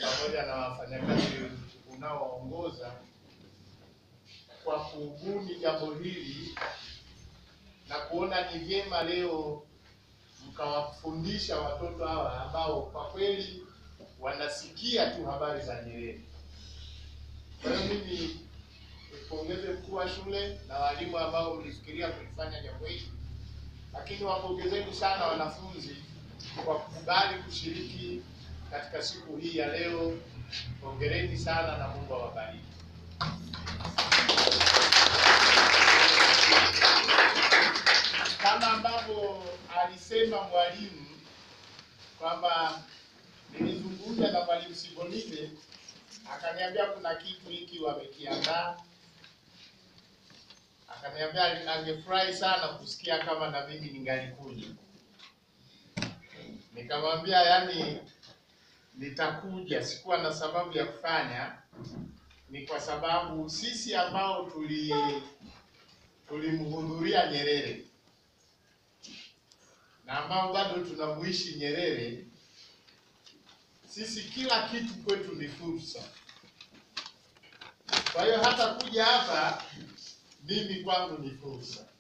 pamoja na wafanyakazi unaoongoza kwa kubuni jambo hili na kuona ni vyema leo mkawafundisha watoto hawa ambao kwa kweli wanasikia tu habari za Nyerere. Kwa hiyo mimi nipongeze mkuu wa shule na walimu ambao mlifikiria kulifanya jambo hili, lakini wapongezeni sana wanafunzi kwa kukubali kushiriki katika siku hii ya leo. Hongereni sana na Mungu awabariki. Kama ambavyo alisema mwalimu kwamba nilizungumza na mwalimu Sibonite akaniambia kuna kitu hiki wamekiandaa, akaniambia angefurahi sana kusikia kama na mimi ningalikuja. Nikamwambia yani, nitakuja, sikuwa na sababu ya kufanya, ni kwa sababu sisi ambao tuli tulimhudhuria Nyerere na ambao bado tunamuishi Nyerere, sisi kila kitu kwetu ni fursa. Kwa hiyo hata kuja hapa mimi kwangu ni fursa.